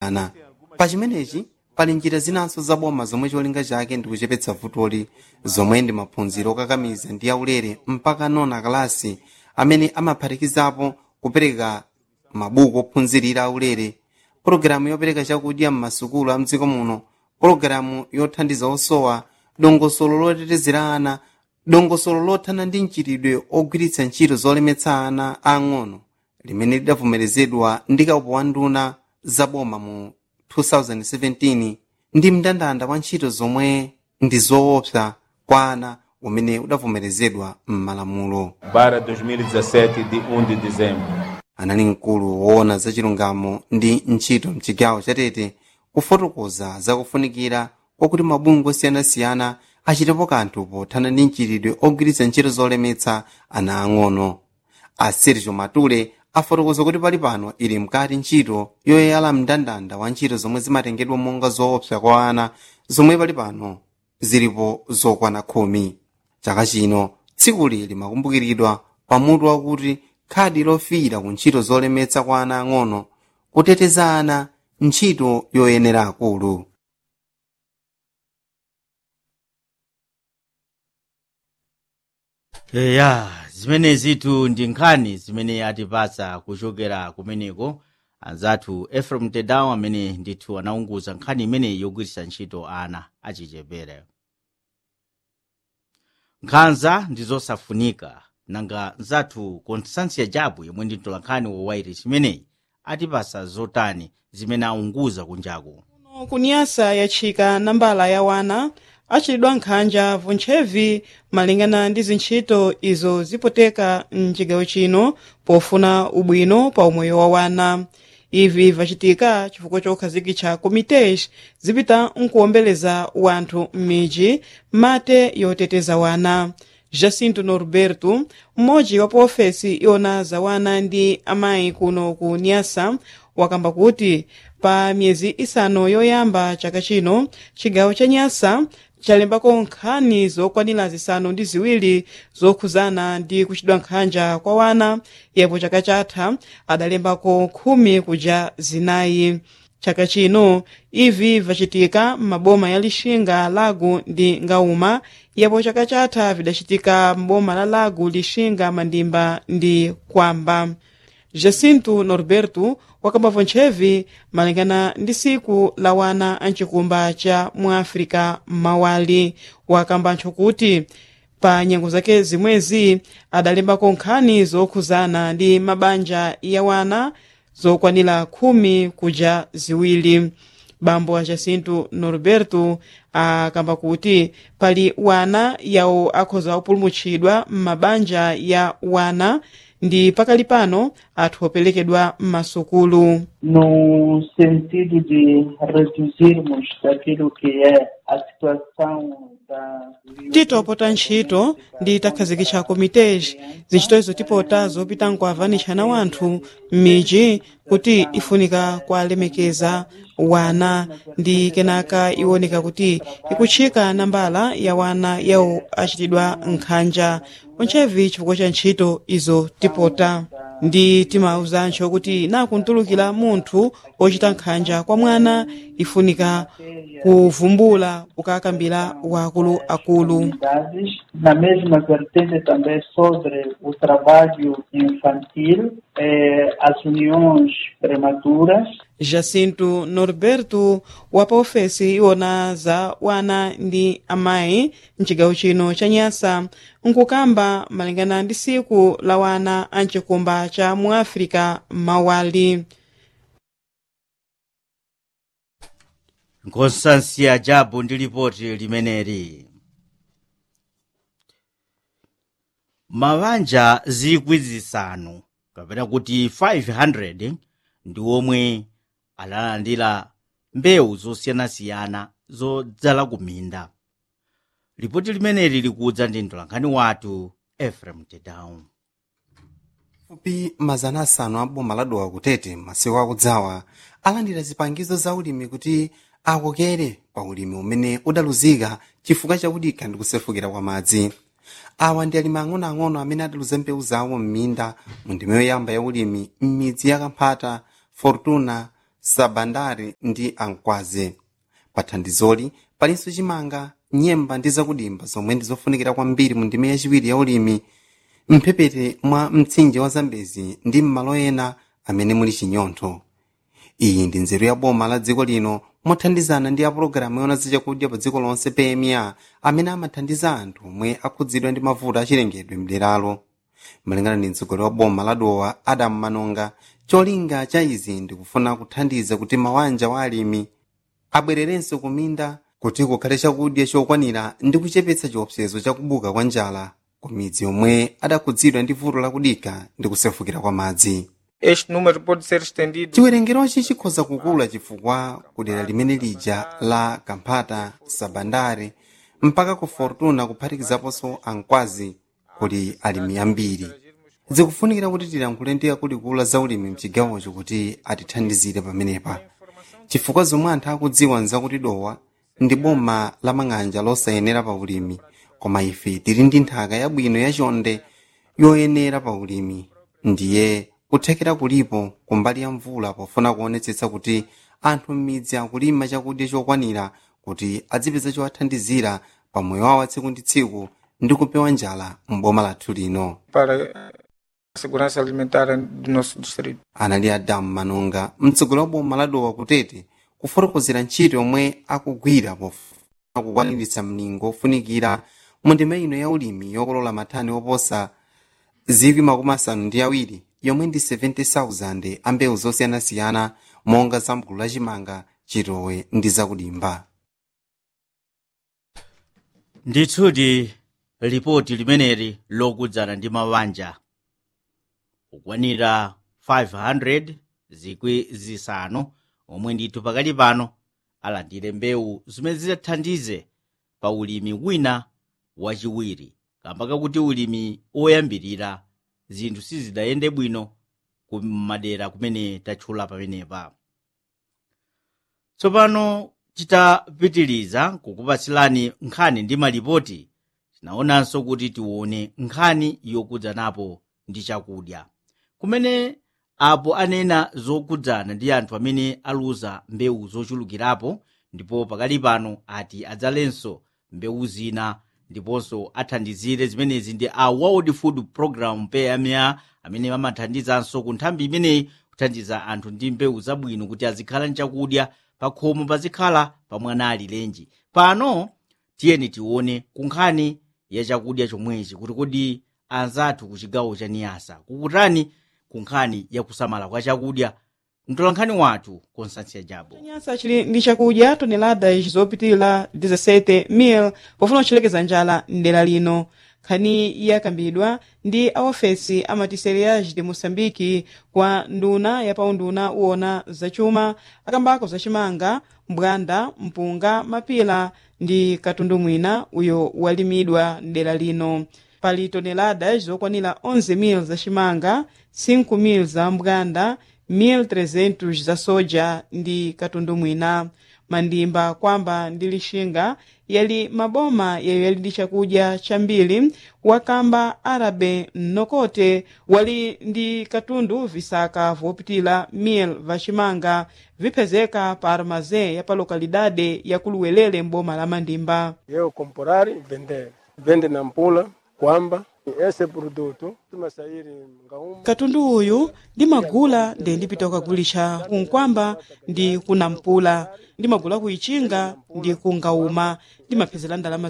ana pa chimenechi pali njira zinanso zaboma zomwe cholinga chake ndi kuchepetsa vutoli zomwe ndi maphunziro okakamiza ndi aulere mpaka nona kalasi amene amaphatikizapo kupereka mabuku ophunzirira aulere pologalamu yopereka chakudya m'masukulu a mdziko muno pologalamu yothandiza osowa dongosolo lotetezera ana dongosolo lothana ndi mchitidwe ogwiritsa ntchito zolemetsa ana ang'ono limene lidavomerezedwa ndi kaupo wa nduna zaboma mu 2017 ndi mndandanda wa ntchito zomwe ndi zoopsa kwa ana umene udavomerezedwa m'malamulo para 2017 de 1 de dezembro. anali mkulu woona za chilungamo ndi ntchito mchigawo chatete kufotokoza zakufunikira kwakuti mabungwe osiyanasiyana achitepo kanthu pothana ndi mchitidwe ogwiritsa ntchito zolemetsa ana ang'ono a sergio matule afotokoza kuti pali pano ili mkati ntchito yoyala mndandanda wa ntchito zomwe zimatengedwa monga zoopsa kwa ana zomwe pali pano zilipo zokwana khumi chaka chino tsikuli limakumbukiridwa pamutu wakuti khadi lofiira ku ntchito zolemetsa kwa ana ang'ono kuteteza ana ntchito yoyenera akulu ya zimenezitu ndi nkhani zimene atipasa kuchokera kumeneko anzathu efrem tedawo amene ndithu anaunguza nkhani imeneyi yogwiritsa ntchito ana achichepere nkhanza ndi zosafunika nanga nzathu constansia jabu yomwe ndi mtolankhani wowairi chimeneyi atipasa zotani zimene aunguza kunjaku kunyasa yatchika nambala ya wana achitidwa nkhanja vuntchevi malingana ndi zintchito izo zipoteka mchigawo chino pofuna ubwino pa umoyo wa wana ivi vachitika chifukwa chokhazikitsa komitesh zipita nkuwombeleza wanthu m'midzi mate yoteteza wana jacinto norberto mmodzi wa paofesi iwona za wana ndi amayi kuno ku nyasa wakamba kuti pa miyezi isanu yoyamba chaka chino chigawo cha nyasa chalembako nkhani zokwanira zisanu ndi ziwiri zokhuzana ndi kuchitidwa nkhanja kwa wana yepo chaka chatha adalembako khumi kuja zinayi chaka chino ivi vachitika m'maboma ya lixinga lago ndi ngauma yepo chaka chatha vidachitika m'boma la lago lixinga mandimba ndi kwamba jacinto norberto wakamba vontchevi malingana ndi siku la wana amchikumba cha muafrika mawali wakamba ntcho kuti pa nyengo zake zimwezi adalembako nkhani zokhuzana ndi mabanja ya wana zokwanira khumi kuja ziwiri bambo a jacinto norberto akamba kuti pali wana yawo akhoza kupulumutsidwa m'mabanja ya wana ndi pakali pano athu opelekedwa m'masukulu no sentido de reduzirmos daquilo que é a situação da titopota ntchito ndi takhazikitsa komiteji zintchito izo tipota zopita nkuavanitshana wanthu m'midzi kuti ifunika kualemekeza wana ndi kenaka iwoneka kuti ikutchika nambala ya wana yawo achitidwa nkhanja ontchevi chifukwa cha ntchito izo tipota ndi timauzancho kuti nakuntulukira munthu ochita nkhanja kwa mwana ifunika kuvumbula ukakambira wakuluakulu unidades. Na mesma vertente também sobre o trabalho infantil, eh, as uniões prematuras, jacinto norberto wa paofesi iwona za wana ndi amayi mchigawo chino cha nyasa nkukamba malingana ndi siku la wana amchikumba cha muafrika mawali nkonstansia jabu ndi lipoti limeneli mabanja zikwi zisanu kapena kuti 500 ndi omwe alalandira mbewu zosiyanasiyana zodzala kuminda lipoti limeneli likudza ndi mtolankhani wathu efrem tedown fupi mazana asanu a boma ladowa kutete masiku akudzawa alandira zipangizo za ulimi kuti akokere pa ulimi umene udaluzika chifukwa chakudikha ndi kusefukira kwa madzi awa ndi alimi ang'onoang'ono amene adaluza mbewu zawo m'minda mu ndima yoyamba ya ulimi m'midzi ya kamphata fortuna sabandari ndi ankwaze pathandizoli palinso chimanga nyemba ndi zakudimba zomwe ndi zofunikira kwambiri mu ndime yachiwiri ya ulimi mphepete mwa mtsinje wa zambezi ndi m'malo ena amene muli chinyontho iyi ndi nzeru ya boma la dziko lino mothandizana ndi apulogalamu yona zachakudya pa dziko lonse pma amene amathandiza anthu omwe akhudzidwa ndi mavuto achilengedwe mderalo malingana ndi mtsogoleri wa boma la dowa adamu manonga cholinga cha izi ndikufuna kuthandiza kuti mawanja wa alimi abwererenso kuminda kuti kukhale chakudya chokwanira ndi kuchepetsa chiopsezo chakubuka kwa njala ku midzi yomwe adakhudzidwa ndi vuto lakudika ndi kusefukira kwa madzi Este número pode ser estendido chiwerengerochi chikhoza kukula chifukwa kudera limene lija la kamphata sabandare mpaka ku fortuna kuphatikizaponso ankwazi kuli alimi ambiri zikufunikira kuti tilankhule ndi akuluakulu za ulimi mchigawocho kuti atithandizire pamenepa chifukwa zomwe anthu akudziwa nzakuti dowa ndi boma la mang'anja losayenera pa ulimi koma ife tili ndi nthaka yabwino yachonde yoyenera pa ulimi ndiye kuthekera kulipo kumbali ya mvula pofuna kuonetsetsa kuti anthu m'midzi akulima chakudya chokwanira kuti adzipeza chowathandizira pa moyo wawo wa tsiku ndi tsiku ndi kupewa njala m'boma lathu lino para a segurança alimentar do nosso distrito. anali adamu manonga mtsogoleri wa boma la dowa kutete kufotokozera ntchito yomwe akugwira pofuna kukwaniritsa mlingo ofunikira mu ndima ino ya ulimi yokolola mathani oposa zikwi makumi asanu ndi awiri yomwe ndi 70,000 a mbewu zosiyanasiyana monga za mgulu lachimanga chitowe ndi zakudimba ndithudi lipoti limeneli lokudzana ndi mabanja kukwanira 500 zikwi zisanu omwe ndithu pakali pano alandire mbewu zimene zidzathandize pa ulimi wina wachiwiri kamba kakuti ulimi oyambirira zinthu sizidayende bwino ku madera kumene tatchula pamenepa tsopano titapitiliza kukupatsilani nkhani ndi malipoti tinaonanso kuti tione nkhani yokudzanapo ndi chakudya kumene apo anena zokudzana ndi anthu amene aluza mbewu zochulukirapo ndipo pakali pano ati adzalenso mbewu zina ndiponso athandizire zimenezi ndi a world food program pma amene amathandizanso ku nthambi imeneyi kuthandiza anthu ndi mbewu zabwino kuti azikhala ndi chakudya pakhomo pazikhala pamwana alilenji pano tiyeni tione kunkhani ya chakudya chomwechi kuti kodi anzathu ku chigawo cha niyasa kukutani kunkhani ya kusamala kwa chakudya mtolankhani wathu constância jabo nyasa chili ndi chakudya toneladas zopitilira 17,000 pofuna kuchelekeza njala mdera lino nkhani yakambidwa ndi aofesi a matiseriage de moçambique kwa nduna yapaunduna uwona zachuma akambako zachimanga mbwanda mpunga mapila ndi katundu mwina uyo walimidwa mdera lino pali toneladas zokwanira 11,000 zachimanga 5,000 za mbwanda 1.300 za soja ndi katundu mwina mandimba kwamba ndi lixinga yali maboma yayo yali ndi chakudya chambiri wakamba arabe mnokote wali ndi katundu visaka vopitila 1000 vacimanga vipezeka pa armazé ya pa lokalidade ya kuluwelele mboma la mandimba eu comprar e vender. Vende na mpula kwamba esse produto tumasairi ngauma katundu uyu ndimagula ndi ndipita kukagulisha kunkwamba ndi kunampula ndimagula kuichinga ndi kungauma ndimapezera ndalama